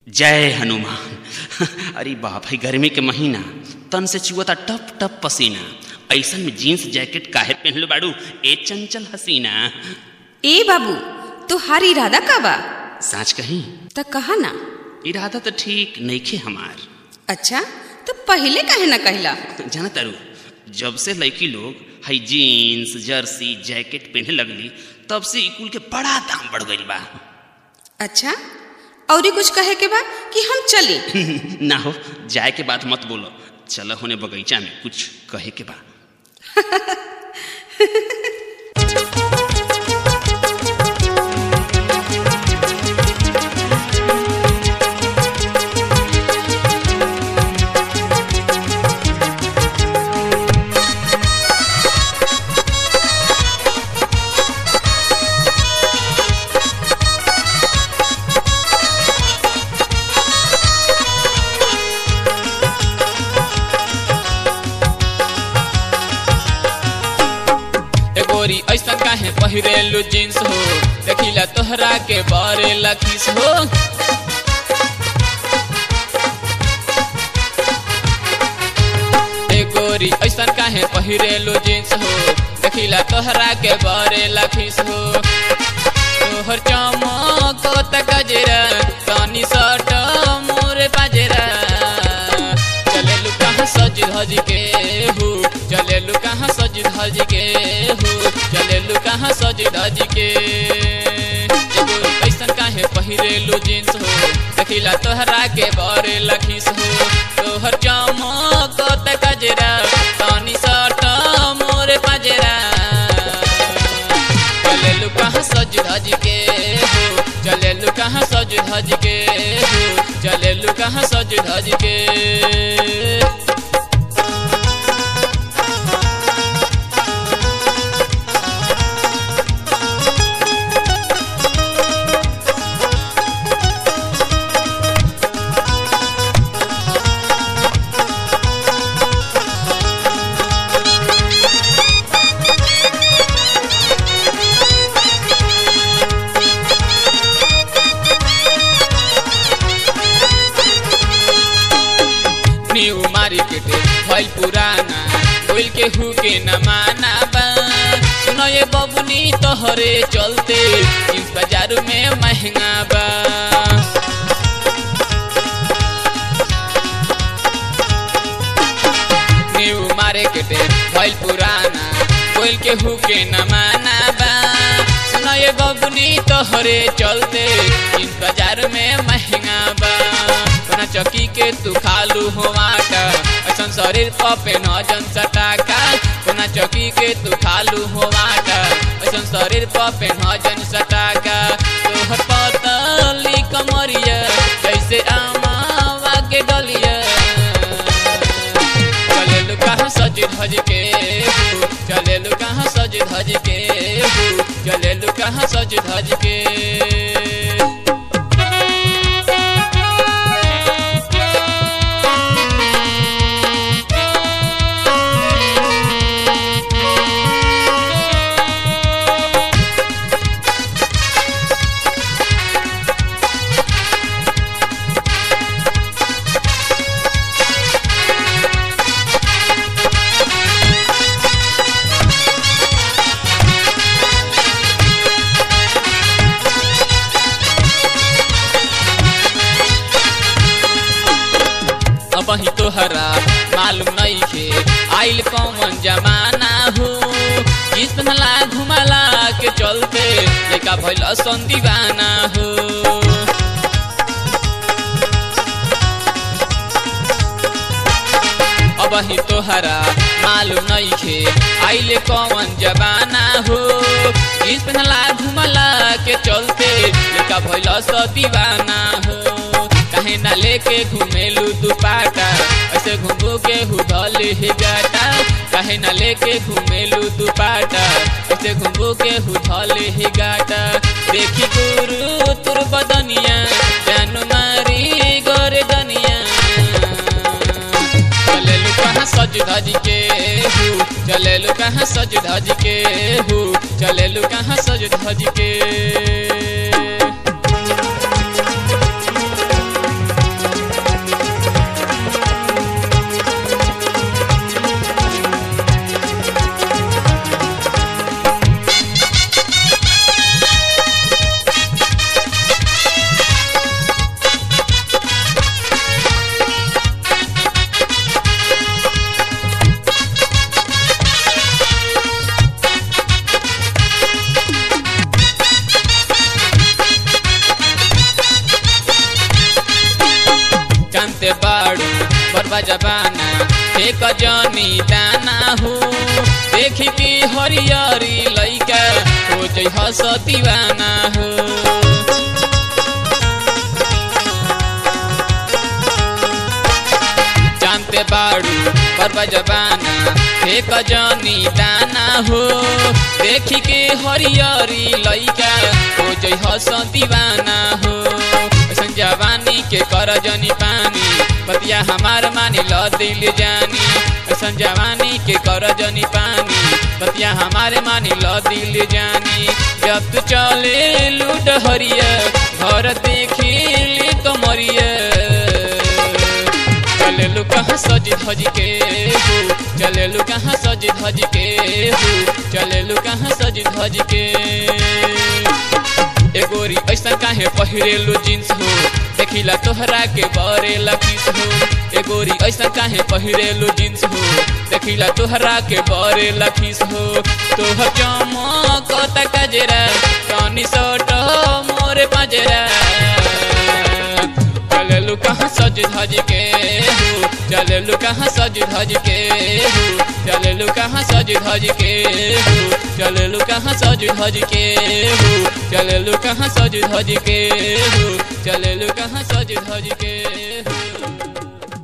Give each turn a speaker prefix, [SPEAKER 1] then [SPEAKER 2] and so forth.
[SPEAKER 1] जय हनुमान अरे बाप है गर्मी के महीना तन से चुअता टप टप पसीना ऐसन में जीन्स जैकेट काहे पहनलो बाड़ू ए चंचल हसीना
[SPEAKER 2] ए बाबू तोहार इरादा का बा
[SPEAKER 1] साच कहीं
[SPEAKER 2] त कहा ना
[SPEAKER 1] इरादा तो ठीक नइखे हमार
[SPEAKER 2] अच्छा तो पहले काहे ना कहला
[SPEAKER 1] जाना तारू जब से लड़की लोग हई जीन्स जर्सी जैकेट पहने लगली तब से ई कुल के बड़ा दाम बढ़ गईल बा
[SPEAKER 2] अच्छा और कुछ कहे के बा कि हम चली
[SPEAKER 1] ना हो जाए के बाद मत बोलो चलो होने बगीचा में कुछ कहे के बा
[SPEAKER 3] ए गोरी ऐसा काहे पहिरेलु जींस हो देखिला तोहरा के बारे लखीस हो ए गोरी ऐसा काहे पहिरेलु जींस हो देखिला तोहरा के बारे लखीस हो तोहर चमक त गजरा तनी सट मोरे बाजरा चलेलु कहाँ सज धज के हो चलेलु कहाँ सज धज के हो चलेलु कहाँ सज धज के एगो कैसन काहे पहिरेलु जींस हो देखिला तोहरा के बरे लखीस हो तोहर चमक त गजरा तनी सट मोरे पाजरा चलेलु कहाँ सज धज के हो चलेलु कहाँ सज धज के हो चलेलु कहाँ सज धज के न्यू मार्केट भइल पुराना बोल के हु के न माना बा सुनो ये बबुनी तोहरे चलते इस बाजार में महंगा बा न्यू मार्केट भइल पुराना बोल के हु के न माना बा सुनो ये बबुनी तोहरे चलते इस बाजार में महंगा बा कोना चौकी के तू खालू हो आटा ऐसन शरीर पपे न जन सटाका कोना चौकी के तू खालू हो आटा ऐसन शरीर पपे न जन सटाका तोहर पतली कमरिया जैसे आमावा के डलिया चलेलु कहाँ सज धज के हो चलेलु कहाँ सज धज के हो चलेलु कहाँ सज धज के अब ही तोहरा मालूम नहीं खे आइल कौन जमाना हो जिस पहला घुमाला के चलते लेका भइल सन दीवाना हो अब ही तोहरा मालूम नहीं खे आइल कौन जमाना हो जिस पहला घुमाला के चलते लेका भइल स दीवाना हो कहे ना लेके घूमेलू दुपाटा ऐसे घूमू के हुदल ही गाटा कहे ना लेके घूमेलू दुपाटा ऐसे घूमू के हुदल ही गाटा देखी गुरु तुर बदनिया जान मारी गोरे दनिया चलेलू कहाँ सज धज के हूँ चलेलू कहाँ सज धज के हूँ चलेलू कहाँ सज धज के बरबा जबाना एक जनी दाना हो देखी के हरियरी लैका हो जई हस दीवाना हो जानते बाड़ू बरबा जबाना एक जनी दाना हो देखी के हरियरी लैका हो जई हस दीवाना हो ऐसन जवानी के कर जनी पानी बतिया हमार मानी ल दिल जानी ऐसन जवानी के कर जनी पानी बतिया हमारे मानी ल दिल जानी जब तू चले लूट हरिया घर देखी कमरिया चलेलु कहाँ सजी धज के हो चलेलु कहाँ सजी धज के हो चलेलु कहाँ सजी धज के एगोरी ऐसा काहे पहिरेलु जींस हो देखिला तोहरा के बरेला किस हो एगोरी ऐसा काहे पहिरेलु जींस हो देखिला तोहरा के बरेला किस हो तोहर चमक कजरा तनी सट मोरे पजरा चलेलु कहाँ सज धज के हो चलेलु कहाँ सज धज के हो चलेलु कहाँ सज धज के हो चलेलु कहाँ सज धज के हो चलेलु कहाँ सज धज के हो चलेलु कहाँ सज धज के